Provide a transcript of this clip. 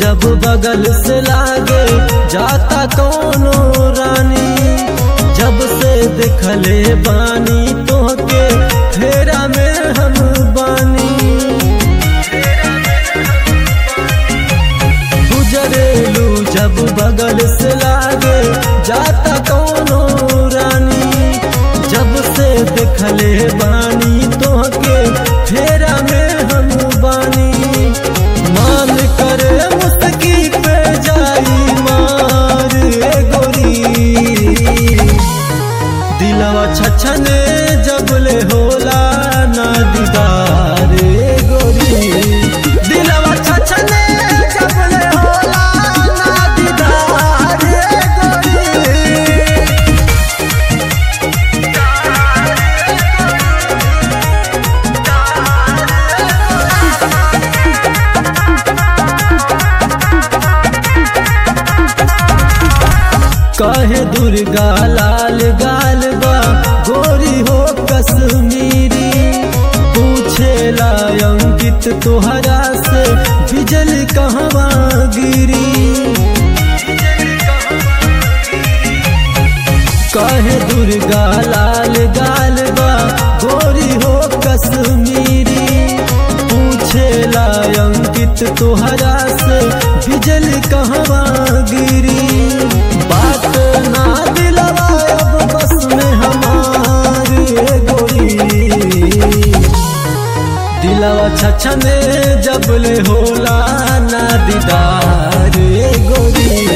जब बगल से लागे जाता कोनो रानी जब से देखले बानी तोहके फेरा में हम बानी गुजरेलू जब बगल से लागे जाता कोनो रानी जब से देखले बानी तोहके फेरा में हम बानी मान करे मुस्तकी पे जाई मार ए गोरी दिलवा छछने जबले होला ना दीदार ए गोरी दिलवा छछने जबले होला ना दीदार ए गोरी कहे दुर्गा लाल गाल बा गोरी हो कश्मीरी पूछेला अंकित तोहरा से बिजली कहवा गिरी कहे दुर्गा लाल गाल बा गोरी हो कश्मीरी पूछेला अंकित तोहरा से बिजली कहवा गिरी बात ना दिलवा अब बस में हमारी ए गोरी दिलवा छछने जबले होला ना दीदार ए गोरी